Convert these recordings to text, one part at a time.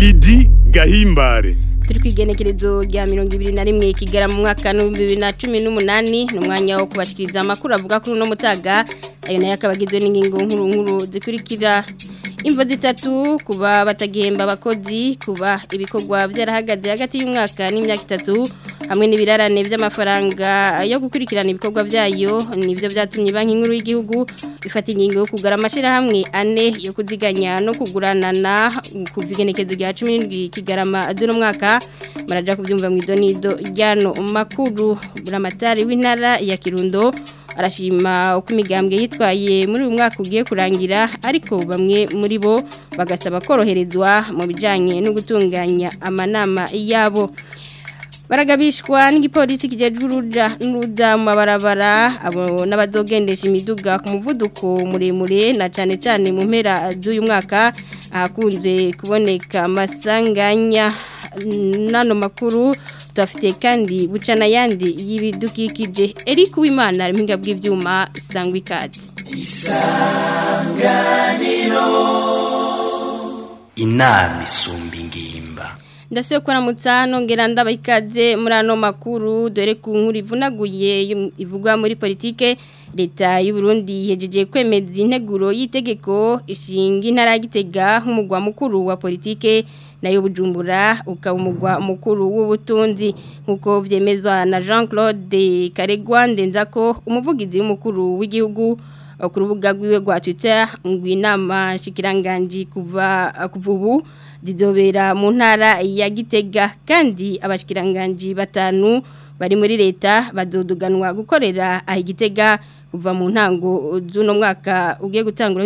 Didi Gahimbare turi kwigenekerezo rya mirongo ibiri na rimwe kigera mu mwaka w'ibihumbi bibiri na cumi n'umunani ni umwanya wo kubashikiriza amakuru avuga kuri uno mutaga ayo nayo akaba agizwe n'ingingo nkuru nkuru zikurikira imvo zitatu kuba batagihemba abakozi kuba ibikorwa byarahagaze hagati y'umwaka n'imyaka itatu hamwe n'ibirarane by'amafaranga yo gukurikirana ibikorwa byayo nibyo byatumye banki nkuru y'igihugu ifata ingingo yo kugura amashyirahamwe ane yo kudiganya no kuguranana kuva igenekezo rya cumi n'indwi kigarama z'uno mwaka maraja kubyumva mu idonido ryano makuru buramatari w'intara ya kirundo arashima uko imigambwe yitwaye muri uyu mwaka ugiye kurangira ariko bamwe muri bo bagasaba koroherezwa mu bijyanye no gutunganya amanama yabo baragabishwa n'igipolisi kijejwe uruja n'uruza mu mabarabara abo n'abazogendesha imiduga ku muvuduko muremure na cyane cyane mu mpera z'uyu mwaka ahakunze kuboneka amasanganya n'ano makuru tuhafite kandi buca n'ayandi y'ibidukikije Eric Uwimana ari mpinga bw'ibyuma sangwa ikaze isanganiro inama isumba ingimba ndase kuramutsa nongera ndaba ikaze muri ano makuru dore ku nkuru ivunaguye ivugwa muri politike leta y'u Burundi yejeje kwemeza integuro y'itegeko ishinga intara y'igitega nk'umugwa mukuru wa politike nayo bujumbura ukaba umugwa mukuru w'ubutunzi nk'uko byemezwa na Jean Claude Karegwa ndenzako umuvugizi w'umukuru w'igihugu ku rubuga rwiwe rwa Twitter ngo inama shikiranganji kuva kuva ubu zidobera mu ntara ya Gitega kandi abashikiranganji batanu bari muri leta bazoduganwa gukorera aho Gitega kuva mu ntango z'uno mwaka ugiye gutangura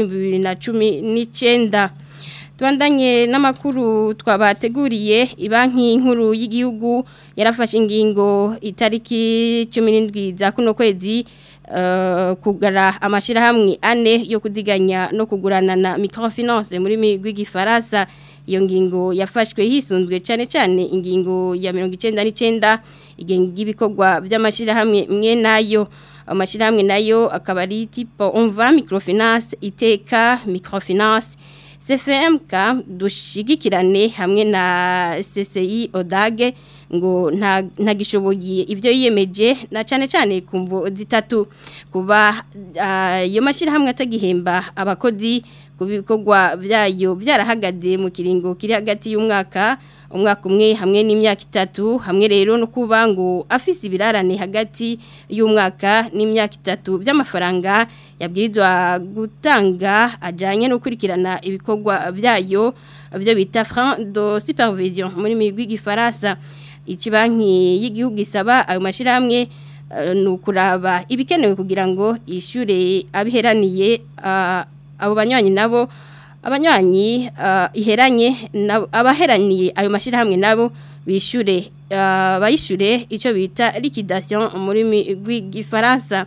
2019 Tuandanye n'amakuru twabateguriye ibanki nkuru y'igihugu yarafashe ingingo itariki 17 za kuno kwezi uh, kugara amashirahamwe ane yo kudiganya no kugurana na microfinance muri migwi gifaransa iyo ngingo yafashwe hisunzwe cyane cyane ingingo ya 99 igenga ibikorwa by'amashirahamwe mwe nayo amashirahamwe nayo akaba ari tipo umva microfinance iteka microfinance CFMK dushigikirane hamwe na CCI Odage ngo nta ntagishoboye ibyo yiyemeje na cyane cyane kumvo zitatu kuba iyo uh, mashirahamwe atagihemba abakozi kubikorwa byayo byarahagaze mu kiringo kiri hagati y'umwaka umwaka umwe hamwe n'imyaka itatu hamwe rero no kuba ngo afise ibirarane hagati y'umwaka n'imyaka itatu by'amafaranga yabwirizwa gutanga ajyanye no gukurikirana ibikorwa byayo byo bita franc de supervision muri migwi gifaransa ikibanki y'igihugu isaba ayo mashyirahamwe ni ukuraba ibikenewe kugira ngo yishyure abiheraniye abo banywanyi nabo abanywanyi iheranye abaheraniye ayo mashyirahamwe nabo bishyure bayishyure icyo bita liquidation muri rw'igifaransa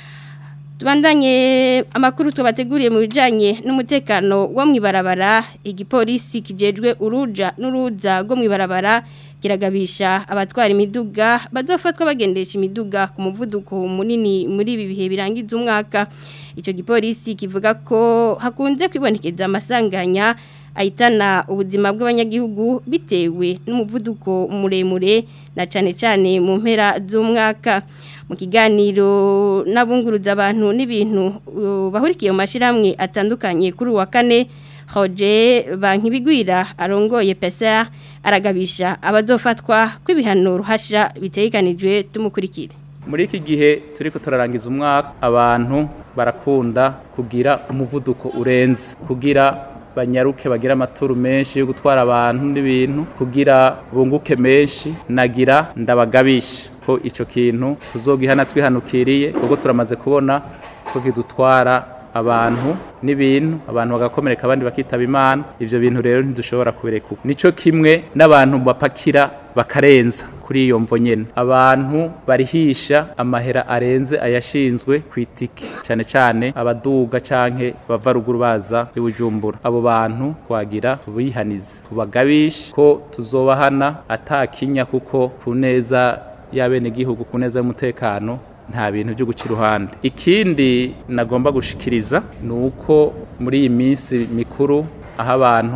tubandanye amakuru tubateguriye mu bijyanye n'umutekano wo mu ibarabara igipolisi kijejwe uruja n'uruza rwo mu ibarabara kiragabisha abatwara imiduga bazofatwa bagendesha imiduga ku muvuduko munini muri ibi bihe birangiza umwaka icyo gipolisi kivuga ko hakunze kwibonekeza amasanganya ahitana ubuzima bw'abanyagihugu bitewe n'umuvuduko muremure na cyane cyane mu mpera z'umwaka mu kiganiro n'abunguruza abantu n'ibintu bahurikiye mu mashyirahamwe atandukanye kuri uwa kane hoje banki bigwira arongoye pesa aragabisha abazofatwa kw'ibihano ruhasha bitekanijwe tumukurikire muri iki gihe turi turarangiza umwaka abantu barakunda kugira umuvuduko urenze kugira banyaruke bagira amaturu menshi yo gutwara abantu n'ibintu kugira bunguke menshi nagira ndabagabisha ko icyo kintu tuzogihana twihanukiriye kuko turamaze kubona ko kidutwara abantu n'ibintu abantu bagakomereka abandi bakitaba imana ibyo bintu rero ntidushobora kubireka nico kimwe n'abantu bapakira bakarenza kuri iyo mvo nyene abantu barihisha amahera arenze ayashinzwe ku itike cyane cyane abaduga canke bava ruguru baza ibujumbura abo bantu twagira tubihanize tubagabishe ko tuzobahana atakinya kuko ku neza y'abenegihugu ku neza y'umutekano nta bintu byo guca iruhande ikindi nagomba gushikiriza ni uko muri iyi minsi mikuru aho abantu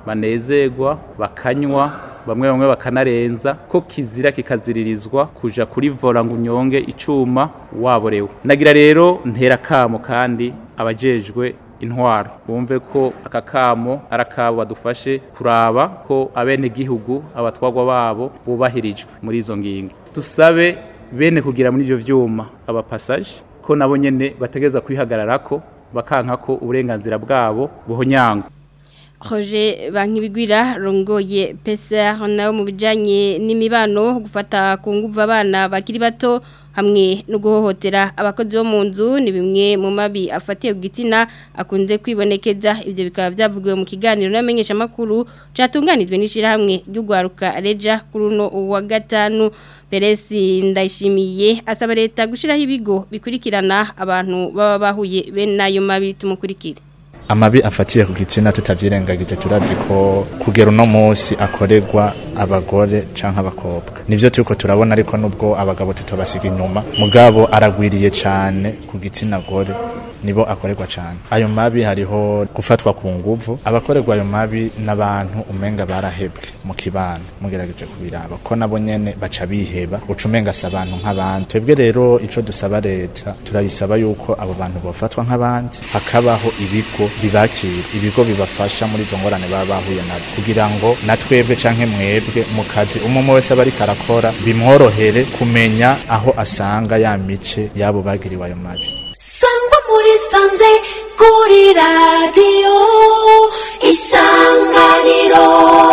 banezerwa bakanywa bamwe bamwe bakanarenza ko kizira kikaziririzwa kuja kuri vola ngo unyonge icuma waborewe nagira rero ntera kamo kandi abajejwe intwaro bumve ko aka kamo ari akabo badufashe kuraba ko abene gihugu abatwagwa babo bubahirijwe muri izo ngingo dusabe bene kugira muri ivyo vyuma abapasaje ko nabo nyene bategeza kwihagararako bakanka ko uburenganzira bwabo buhonyangwa Roger Bankibigwira rongoye PCR nawe mu bijanye n'imibano gufata ku nguvu abana bakiri bato hamwe no guhohotera abakozi bo mu nzu ni bimwe mu mabi afatiye ku gitsina akunze kwibonekeza ibyo bikaba byavugiwe mu kiganiro n'amenyesha makuru cyatunganijwe n'ishirahamwe ry'ugwaruka Reja kuri uno wa gatanu Peresi ndayishimiye asaba leta gushiraho ibigo bikurikirana abantu baba bahuye bene nayo mabi tumukurikire amabi afatiye ku gitsina tutavyirengagije turazi ko kugera uno munsi akorerwa abagore canke abakobwa nivyo turiko turabona ariko nubwo abagabo tutobasiga inyuma mugabo aragwiriye cane ku gitsina gore nibo akorerwa cane ayo mabi hariho gufatwa ku nguvu abakorerwa ayo mabi n'abantu umenga barahebwe mu kibano mugerageje kubiraba ko nabo nyene baca biheba uca umenga si abantu nk'abandi twebwe rero ico dusaba leta turayisaba yuko abo bantu bofatwa nk'abandi hakabaho ibigo bibakira ibigo bibafasha muri izo ngorane baba bahuye nazo kugira ngo na twebwe canke mwebwe mu kazi umwe umwe wese aba ariko arakora bimworohere kumenya aho asanga ya mice y'abo bagiriwe ayo mabi sangwa muri sanze kuri radiyo isanganiro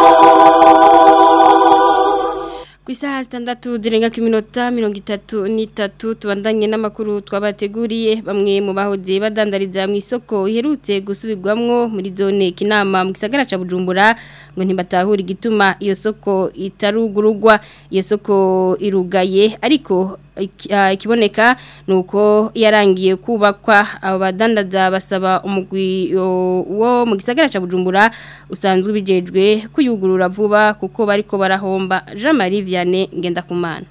ku isaha zitandatu zirenga ku minota mirongo itatu n'itatu tubandanye n'amakuru twabateguriye bamwe mu bahoze badandariza mu isoko iherutse gusubirwamwo muri zone kinama mu gisagara ca bujumbura ngo ntibatahura igituma iyo soko itarugurugwa iyo soko irugaye ariko ikiboneka ni uko yarangiye kubakwa abo badandaza basaba umugwi wo mu gisagara cya bujumbura usanzwe ubijejwe kuyugurura vuba kuko bariko barahomba jean marie vianney ngendakumana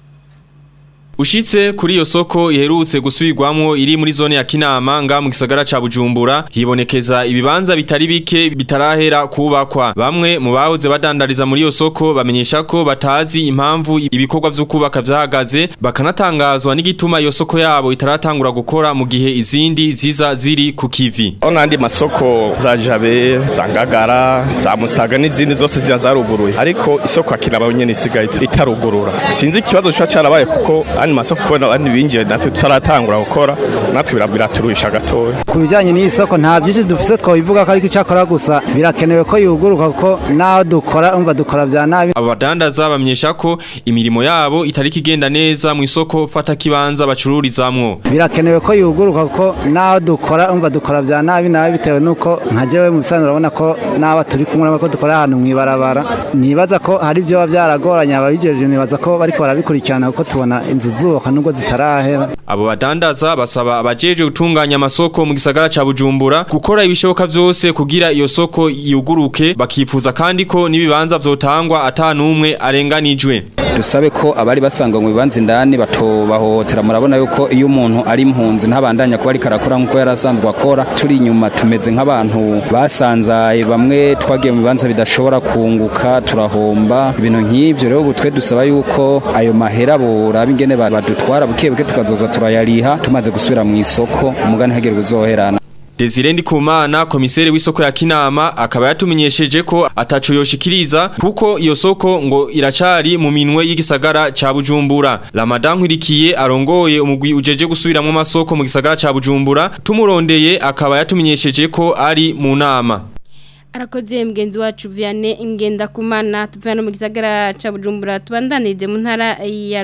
Ushitse kuri iyo soko iherutse gusubirwamwo iri muri zone ya Kinama nga mu gisagara ca Bujumbura hibonekeza ibibanza bitari bike bitarahera kubakwa bamwe mu bahoze badandariza muri iyo soko bamenyesha ko batazi impamvu ibikorwa vyo kubaka vyahagaze bakanatangazwa n'igituma iyo soko yabo itaratangura gukora mu gihe izindi ziza ziri ku kivi Ona andi masoko za Jabe za Ngagara za Musaga n'izindi zose ziza zaruguruye ariko isoko akiraba nyene isigaye itarugurura sinzi ikibazo cyo cyarabaye kuko andi masoko kubona abandi binjiye natwe tutaratangura gukora natwe biraturuhisha gatoya ku bijyanye n'iyi soko nta byinshi dufite twabivuga ko ariko icyakora gusa birakenewe ko yuguruka kuko n'aho dukora umva dukora bya nabi abadandaza bamenyesha ko imirimo yabo itari kigenda neza mu isoko fata kibanza bacururizamwo birakenewe ko yuguruka kuko n'aho dukora umva dukora bya nabi nabi bitewe n'uko nka jewe mu bisanzwe urabona ko n'aba turi kumwe ko dukora ahantu mu ibarabara nibaza ko hari ibyo biba byaragoranye ababijeje nibaza ko bariko barabikurikirana kuko tubona inzu zubaka nubwo zitarahera abo badandaza basaba abajeje gutunganya amasoko mu gisagara ca Bujumbura gukora ibishoboka vyose kugira iyo soko yuguruke bakifuza kandi ko nibibanza vyotangwa atanumwe arenganijwe dusabe ko abari basanga mu bibanza indani batobahohotera murabona yuko iyo umuntu ari impunzi ntabandanya kuba ariko arakora nk'uko yari asanzwe akora turi inyuma tumeze nk'abantu basanzaye bamwe twagiye mu bibanza bidashobora kunguka turahomba ibintu nk'ibyo rero ubu twe dusaba yuko ayo mahera boraba ingene badutwara buke buke tukazoza turayariha tumaze gusubira mu isoko umugani hagere uzoherana Desire Ndikumana komisere w'isoko ya Kinama akaba yatumenyesheje ko ataco yoshikiriza kuko iyo soko ngo iracari mu minwe y'igisagara ca Bujumbura Ramadan Nkurikiye arongoye umugwi ujeje gusubiramwo amasoko mu gisagara ca Bujumbura tumurondeye akaba yatumenyesheje ko ari mu nama arakoze mugenzi wacu Vianney ingenda kumana tuvana mu gisagara ca Bujumbura tubandanije mu ntara ya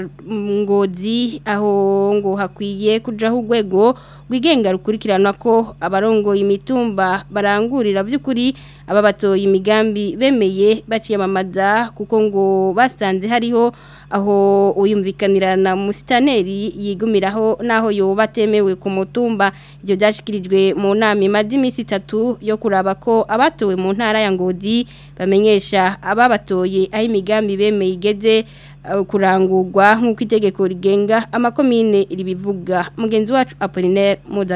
Ngozi aho ngo hakwiye kujaho urwego rwigenga rukurikirana ko abarongoye imitumba barangurira by'ukuri aba batoye imigambi bemeye baciyamamaza kuko ngo basanze hariho aho uyumvikanira na musitaneri yigumiraho naho yoba atemewe ku mutumba ibyo byashyikirijwe mu nama imaze iminsi itatu yo kuraba ko abatowe mu ntara ya ngodi bamenyesha ababatoye aho imigambi bemeye igeze kurangurwa nk'uko itegeko rigenga amakomine ribivuga mugenzi wacu apolinaire mudagara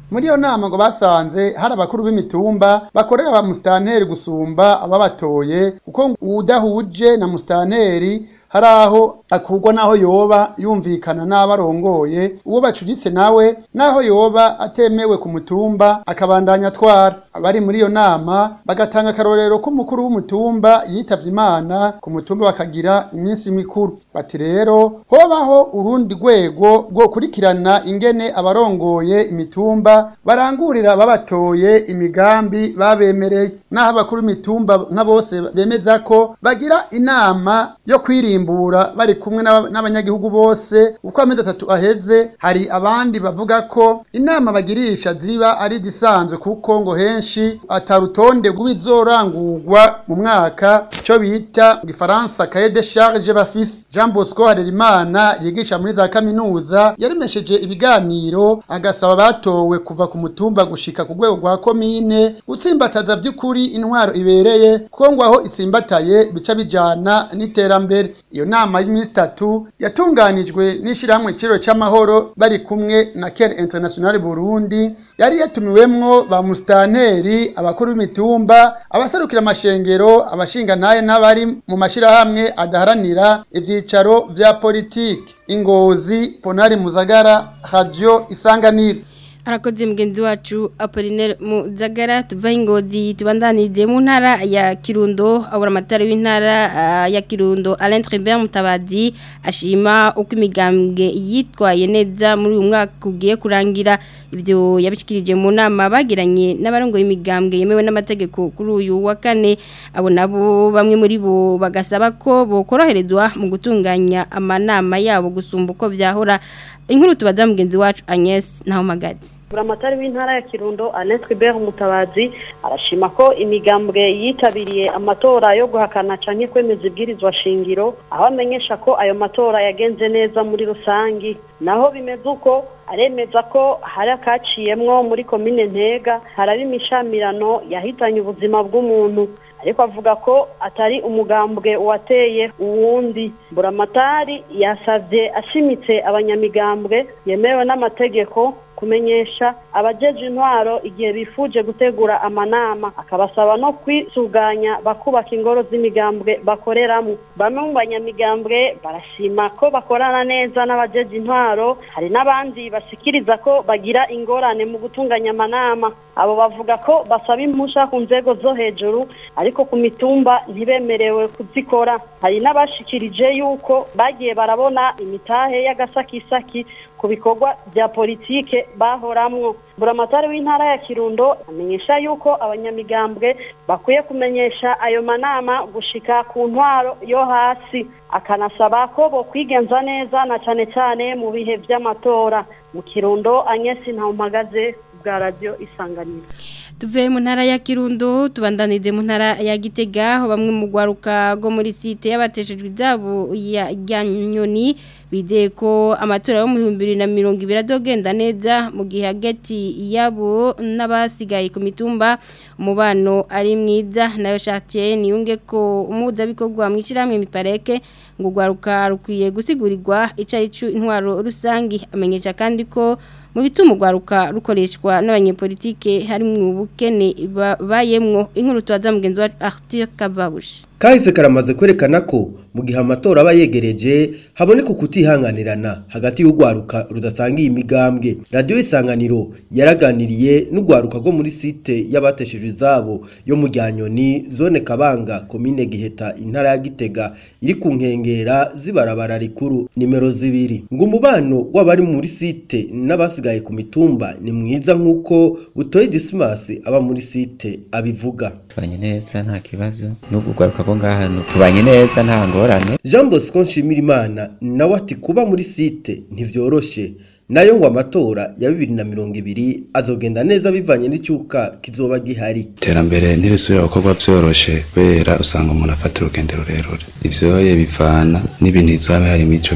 muri iyo nama ngo basanze hari abakuru b'imitumba bakorera ba musitanteri gusumba ababatoye kuko udahuje na musitanteri hari aho akurwa n'aho yoba yumvikana n'abarongoye uwo bacuditse nawe n'aho yoba atemewe ku mutumba akabandanya atwara abari muri iyo nama bagatanga akarorero ko umukuru w'umutumba yitavye imana ku mutumba bakagira iminsi mikuru bati rero hobaho urundi rwego rwo kurikirana ingene abarongoye imitumba barangurira babatoye imigambi babemereye n'aho abakuru imitumba nka bose bemeza ko bagira inama yo kwirimbura bari kumwe n'abanyagihugu bose uko amezi atatu aheze hari abandi bavuga ko inama bagirisha ziba ari zisanzwe kuko ngo henshi atarutonde rw'ibizorangurwa mu mwaka cyo bita mu gifaransa cahier de charge bafise Jean Bosco Harerimana yigisha muri za kaminuza yaremesheje ibiganiro agasaba batowe kuva ku mutumba gushika ku rwego rwa komine utsimbataza vy'ukuri intwaro ibereye kuko ngo aho itsimbataye bica bijana n'iterambere iyo nama y'iminsi itatu yatunganijwe n'ishirahamwe ciro c'amahoro bari kumwe na Care International Burundi yari yatumiwemwo ba mustanteri abakuru b'imitumba abaserukira amashengero abashinga naye n'abari mu mashirahamwe adaharanira ivyicaro vya politiki ingozi ponari muzagara radio isanganiro arakoze mugenzi wacu Apollinaire Muzagara tuva ingozi tubandanije mu ntara ya Kirundo abura amatara w'intara uh, ya Kirundo Alain Tribert Mutabazi ashima uko imigambwe yitwaye neza muri uyu mwaka ugiye kurangira ibyo yabishikirije mu nama bagiranye n'abarongoye imigambwe yemewe n'amategeko kuri uyu wa kane abo nabo bamwe muri bo bagasaba ko bokoroherezwa mu gutunganya amanama yabo gusumba uko byahora inkuru tubaza mugenzi wacu Agnes naho magazi buramatari w'intara ya Kirundo Alain Tribert Mutabazi arashima ko imigambwe yitabiriye amatora yo guhakana canke kwemeza ibwirizwa shingiro aho amenyesha ko ayo matora yagenze neza muri rusangi naho bimeze uko aremeza ko hari akaciyemwo muri komine Ntega haraba imishamirano yahitanye ubuzima bw'umuntu ariko avuga ko atari umugambwe wateye uwundi buramatari yasavye ashimitse abanyamigambwe yemewe n'amategeko kumenyesha abajeje intwaro igihe bifuje gutegura amanama akabasaba no kwisuganya bakubaka ingoro z'imigambwe bakoreramo bamwe mu banyamigambwe barashima ko bakorana neza n'abajeje intwaro hari n'abandi bashikiriza ko bagira ingorane mu gutunganya amanama abo bavuga ko basaba impusha ku nzego zo hejuru ariko ku mitumba ntibemerewe kuzikora hari n'abashikirije yuko bagiye barabona imitahe y'agasakisaki ku bikorwa bya politike bahoramwo buramatari w'intara ya kirundo amenyesha yuko abanyamigambwe bakwiye kumenyesha ayo manama gushika ku ntwaro yo hasi akanasaba ko bo kwigenza neza na cane cane mu bihe vy'amatora mu kirundo anyesi ntawumpagaze bwa radio isanganiro tuve mu ntara ya Kirundo tubandanije mu ntara ya Gitega aho bamwe mu gwaruka go muri site yabateshejwe izabo ya Nyoni bideye ko amatora yo mu 2020 adogenda neza mu gihe hagati yabo n'abasigaye ku mitumba umubano ari mwiza nayo Chartier niyunge ko umuza bikorwa mwishiramwe mipareke ngo gwaruka rukwiye gusigurirwa icaricu intwaro rusangi amenyesha kandi ko mu bituma urwaruka rukoreshwa n'abanyepolitike harimo ubukene bayemwo inkuru tubaza mugenzi wa Arthur Kavabushi kahise karamaze kwerekana ko mu gihe amatora aba yegereje haboneka kutihanganirana hagati y'urwaruka rudasangiye imigambwe radiyo isanganiro yaraganiriye n'urwaruka rwo muri site y'abateshejwe izabo yo mu Ryanyoni zone kabanga komine giheta intara ya gitega iri ku nkengera z'ibarabara rikuru nimero zibiri ngo umubano w'abari muri site n'abasigaye ku mitumba ni mwiza nk'uko butoye disimasi aba muri site abivuga tubanye neza nta kibazo n'ubwo urwaruka rwo ngaha tubanye neza nta ngorane jean bosco nshimirimana nawe ati kuba muri site ntibyoroshe nayo ngo amatora ya bibiri na mirongo ibiri azogenda neza bivanye n'icyuka kizoba gihari iterambere ntirisubira gukorwa byoroshe kubera usanga umuntu afata urugendo rurerure ivyoye bivana n'ibintu bizoba bihari muri ico gihe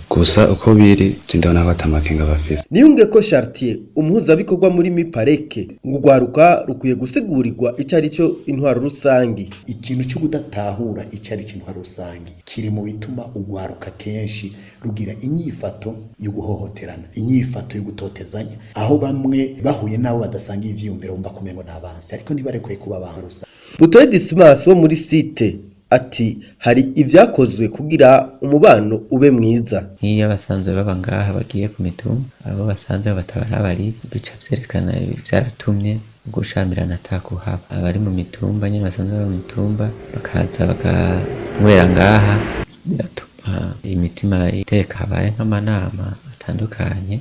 gusa uko biri ndabona ko atamakenga bafise niyunge ko Chartier umuhuzabikorwa muri mipareke ngo urwaruka rukwiye gusegurirwa icyo ari cyo intwaro rusangi ikintu cyo kudatahura icyo ari cyo intwaro rusangi kiri mu bituma urwaruka kenshi rugira inyifato yo guhohoterana inyifato yo gutotezanya aho bamwe bahuye n'abo badasangiye ivyiyumviro bumva kumengo n'abansi ariko ntibarekwiye kuba abantu rusange butoye dismas wo muri site ati hari ibyakozwe kugira umubano ube mwiza nk'iyo basanzwe baba ngaha bagiye ku mitumba abo basanze batabara bari bica vyerekana vyaratumye gushamirana atakuhaba abari mu mitumba nyine basanzwe baba mu mitumba bakaza bakanywera ngaha biratuma imitima iteka habaye nk'amanama atandukanye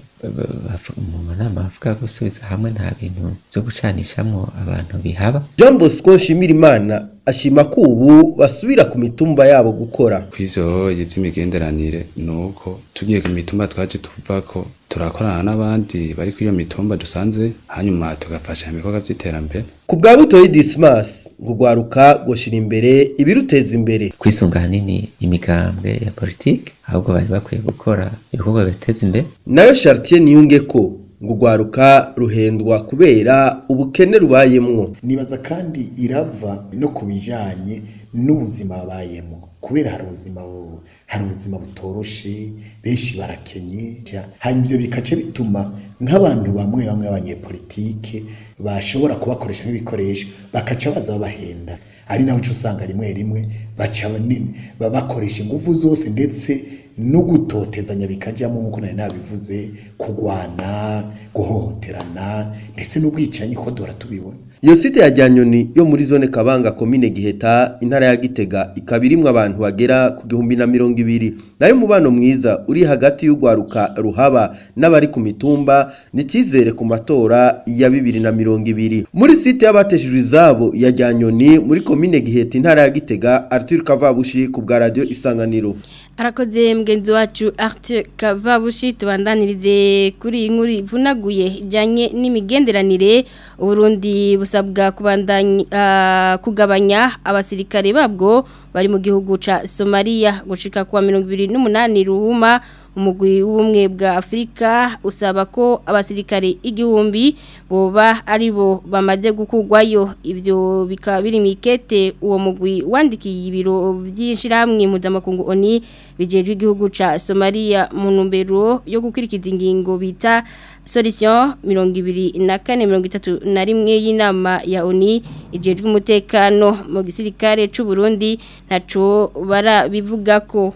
mu manama avuga gusubiza hamwe nta bintu byo gucanishamwo abantu bihaba Jean Bosco Shimirimana ashima ko ubu basubira ku mitumba yabo gukora kw'ivyo vy'imigenderanire nuko tugiye ku mitumba twaje tuvako turakorana n'abandi bari kuri iyo mitumba dusanze hanyuma tugafasha ibikorwa vy'iterambere ku bwa butoyi dismas ngo urwaruka gushira imbere ibiruteza imbere kwisunga hanini imigambwe ya politike ahubwo bari bakwiye gukora ibikorwa bibateza imbere nayo Chartier niyunge ko ngo urwaruka ruhendwa kubera ubukene rubayemwo nibaza kandi irava no ku bijyanye n'ubuzima babayemo kubera hari ubuzima hari ubuzima butoroshe benshi barakenye hanyuma ibyo bikaca bituma nk'abantu bamwe bamwe b'abanyepolitike bashobora kubakoresha nk'ibikoresho bakaca baza babahenda ari naho uca usanga rimwe rimwe baca bakoresha ingufu zose ndetse no gutotezanya bikajyamo nk'uko nari nabivuze kurwana guhohoterana ndetse n'ubwicanyi ko duhora tubibona iyo site ya Janyoni yo muri zone Kabanga komine Giheta intara ya Gitega ikaba irimwo abantu bagera ku gihumbi na mirongo ibiri nayo mubano mwiza uri hagati y'urwaruka ruhaba n'abari ku mitumba ni cyizere ku matora ya bibiri na mirongo ibiri muri site y'abateshejwe izabo ya Janyoni muri komine Giheta intara ya Gitega Arthur Kavabushi ku bwa radio Isanganiro arakoze mugenzi wacu Arte Kavabushi tubandanirize kuri iyi nkuru ivunaguye ijyanye n'imigenderanire Burundi busabwa kubandanya kugabanya abasirikare babwo bari mu gihugu ca Somalia gushika kwa 28 ruhuma umugwi w'ubumwe bwa Afrika usaba ko abasirikare igihumbi boba ari bo bamaze gukugwayo ibyo bikaba biri mikete uwo mugwi wandikiye ibiro by'inshirahamwe mpuzamakungu ONI bijejwe igihugu ca Somalia mu ntumbero yo gukurikiza ingingo bita solution mirongo ibiri na kane mirongo itatu na rimwe y'inama ya ONI ijejwe umutekano mu gisirikare c'u Burundi ntaco barabivuga ko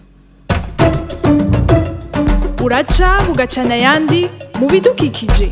uraca bugacana ayandi mu bidukikije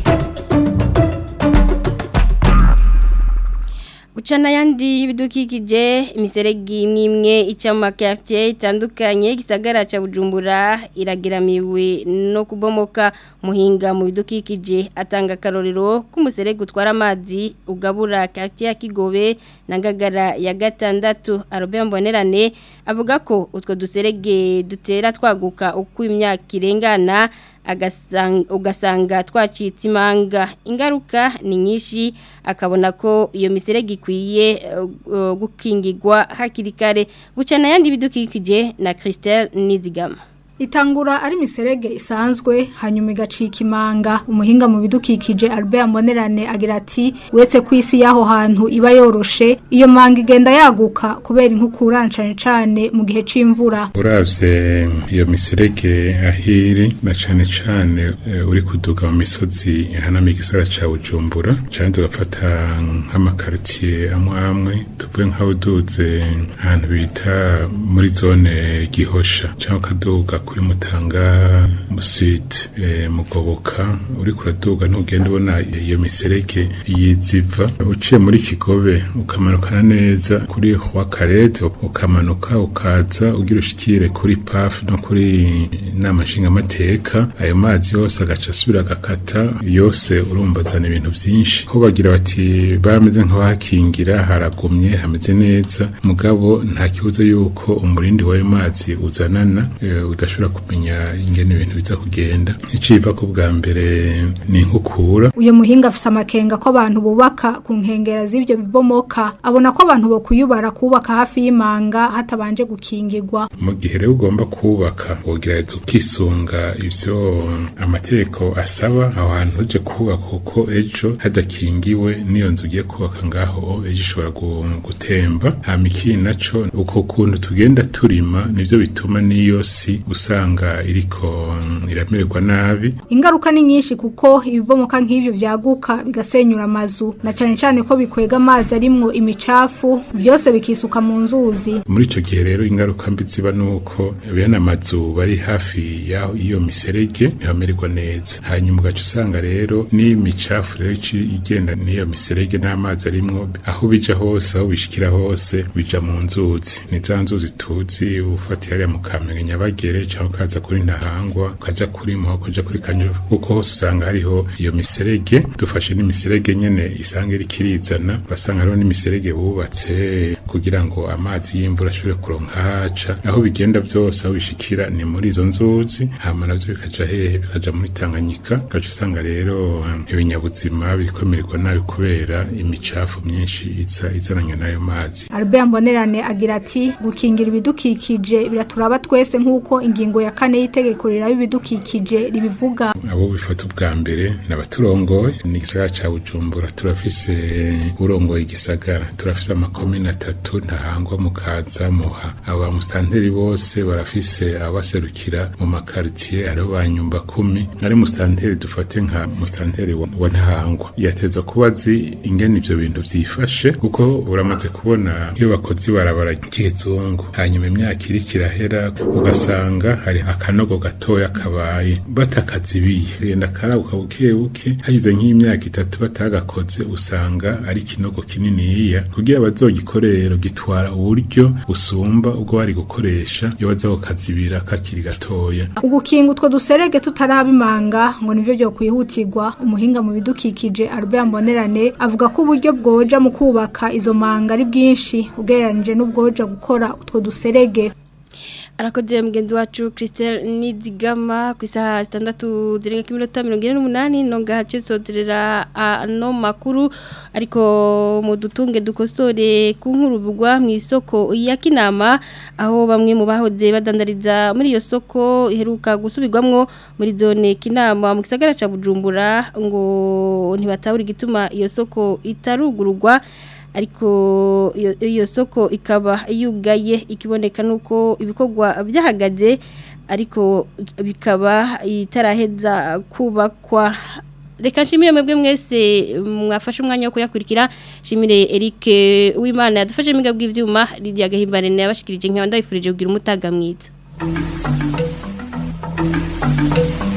Uchana yandi ibidukikije imiseregi imwe ica mu makafye itandukanye gisagara ca Bujumbura iragiramiwe no kubomoka muhinga mu bidukikije atanga karorero k'umuseregi utwara amazi ugabura kafye ya Kigobe na Ngagara ya gatandatu Robert Mbonerane avuga ko utwo duserege dutera twaguka uko imyaka irengana ugasanga twacitse imanga ingaruka ni nyinshi akabona ko iyo miserege ikwiye gukingirwa hakiri kare gucana yandi bidukikije na Christelle Nizigama itangura ari miserege isanzwe hanyuma igacika imanga umuhinga mu bidukikije Albert Mbonerane agira ati uretse ku isi y'aho hantu iba yoroshe iyo manga igenda yaguka kubera inkukura cane cane mu gihe c'imvura uravye iyo miserege ahiri na cane cane uh, uri kuduga mu misozi hanami igisara ca Bujumbura cane tugafata nk'amakartier amwe amwe tuvuge nk'aho uduze ahantu bita muri zone gihosha cyangwa kaduga kuri mutanga musite e, mugoboka uri kuraduga ntugenda ubona iyo miserege yiziva uciye muri kigobe ukamanukana neza kuri wa karete ukamanuka ukaza ugira ushikire kuri paf no kuri nama nshingamateka ayo mazi yose agaca asubira agakata yose urumva azana ibintu byinshi ho bagira bati bameze nk'abahakingira haragumye hameze neza mugabo nta kibuzo yuko umurindi w'ayo mazi uzanana e, udashobora turashobora kumenya ingene ibintu biza kugenda iciva ku bwa mbere ni inkukura uyu muhinga afise amakenga ko abantu bubaka ku nkengera z'ibyo bibomoka abona ko abantu bokuyubara kubaka hafi y'imanga hatabanje gukingirwa mu gihe rero ugomba kubaka wogerageza ukisunga ivyo amategeko asaba aho hantu uje kubaka kuko ejo hadakingiwe n'iyo nzu ugiye kubaka ngaho ejo ishobora gu- gutemba hama ikindi naco uko kuntu tugenda turima nivyo bituma n'iyo si usanga iriko mm, iramererwa nabi ingaruka ni nyinshi kuko ibibomoka nk'ibyo byaguka bigasenyura amazu na cyane cyane ko bikwega amazi arimwo imicafu byose bikisuka mu nzuzi muri ico gihe rero ingaruka mbi ziba nuko bene amazu bari hafi yaho iyo miserege ntibamererwa neza hanyuma ugaca usanga rero n'imicafu rero ici igenda n'iyo miserege n'amazi arimwo aho bija hose aho bishikira hose bija mu nzuzi ni za nzuzi tuzi ufatiye hariya mu kamenge nyabagere cyangwa ukaza kuri ntahangwa ukaja kuri muho ukaja kuri kanyuru kuko hose usanga hariho iyo miserege dufashe n'imiserege nyene isanga iriko irizana urasanga hariho n'imiserege bubatse kugira ngo amazi y'imvura ashobore kuronka haca aho bigenda byose aho bishikira ni muri izo nzuzi hama navyo bikaja hehe bikaja muri tanganyika ugaca usanga rero um, ibinyabuzima birikomererwa nabi kubera imicafu myinshi iza izananye n'ayo mazi Albert Mbonerane agira ati gukingira ibidukikije biraturaba twese nk'uko ingingo ya kane y'itegeko riraba ibidukikije ribivuga abo bifata ubwa mbere ni abaturongoye ni igisagara ca bujumbura turafise urongoye igisagara turafise amakomine atatu ntahangwa mukaza muha abo bamusitanteri bose barafise abaserukira mu makaritiye hariho ba nyumba kumi nari musitanteri dufate nka musitanteri wa wa ntahangwa yateza kuba azi ingene ivyo bintu vyifashe kuko uramaze kubona nk'iyo bakoze ibarabara ry'ikizungu hanyuma imyaka iriko irahera ugasanga hari akanogo gatoya kabaye batakazibiye genda karabuka buke buke hagize nk'imyaka itatu batagakoze usanga ari ikinogo kininiya kugira bazogikorero gitwara uburyo busumba ubwo bari gukoresha iyo baza kukazibira kakiri gatoya ugukinga utwo duserege tutarabimanga ngo nivyo byo kwihutirwa umuhinga mu bidukikije Albert Mbonerane avuga ko uburyo bwoja mu kubaka izo manga ari bwinshi ugereranije n'ubwoja gukora utwo duserege arakoze mugenzi wacu Christelle Nizigama ku isaha zitandatu zirenga ku minota mirongo ine n'umunani nonga hace soderera ano makuru ariko mu dutunge dukosore ku nkurubugwa mu isoko ya Kinama aho bamwe mu bahoze badandariza muri iyo soko iheruka gusubirwamwo muri zone Kinama mu gisagara ca Bujumbura ngo ntibatabura igituma iyo soko itarugururwa ariko iyo iyo soko ikaba yugaye ikiboneka nuko ibikorwa byahagaze ariko bikaba itaraheza kubakwa reka nshimire mwebwe mwese mwafashe umwanya wo kuyakurikira nshimire Eric Uwimana yadufashe imiga bw'ivyuma Lydia Gahimbare yabashikirije nkaba ndabifurije kugira umutaga mwiza